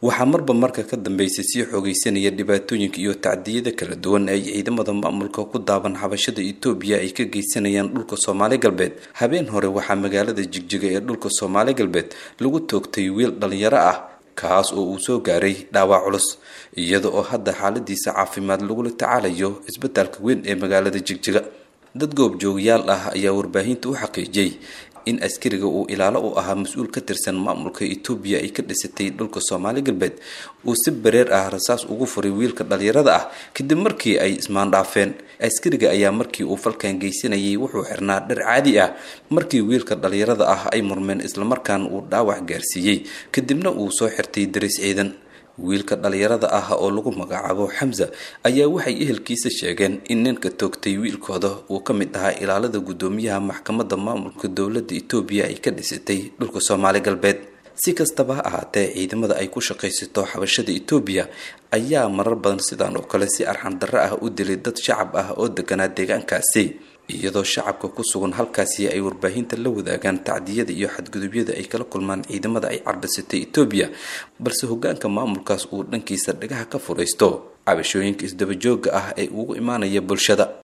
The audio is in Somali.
waxaa marba marka ka dambeysay sii xoogeysanaya dhibaatooyinka iyo tacdiyada kala duwan ay ciidamada maamulka ku daaban xabashada etoobiya ay ka geysanayaan dhulka soomaali galbeed habeen hore waxaa magaalada jigjiga ee dhulka soomaali galbeed lagu toogtay wiil dhalinyaro ah kaas oo uu soo gaaray dhaawac culus iyada oo hadda xaaladiisa caafimaad lagula tacaalayo isbitaalka weyn ee magaalada jigjiga dad goobjoogayaal ah ayaa warbaahinta u xaqiijiyey in askariga uu ilaalo u ahaa mas-uul ka tirsan maamulka etoobiya ay ka dhisatay dhulka soomaali galbeed uu si bareer ah rasaas ugu furay wiilka dhalinyarada ah kadib markii ay ismaandhaafeen askariga ayaa markii uu falkan geysanayay wuxuu xirnaa dhar caadi ah markii wiilka dhalinyarada ah ay murmeen islamarkaana uu dhaawac gaarsiiyey kadibna uu soo xirtay daris ciidan wiilka dhalinyarada ah oo lagu magacaabo xamza ayaa waxay ehelkiisa sheegeen in ninka toogtay wiilkooda uu ka mid ahaa ilaalada guddoomiyaha maxkamadda maamulka dowladda etoobiya ay ka dhisatay dhulka soomaali galbeed si kastaba ha ahaatee ciidamada ay ku shaqaysato xabashada etoobiya ayaa marar badan sidaan oo kale si arxan darro ah u dilay dad shacab ah oo deganaa deegaankaasi iyadoo shacabka ku sugan halkaasi ay warbaahinta la wadaagaan tacdiyada iyo xadgudubyada ay kala kulmaan ciidamada ay carbisatay etoobiya balse hogaanka maamulkaas uu dhankiisa dhagaha ka furaysto cabashooyinka isdabajooga ah ee ugu imaanaya bulshada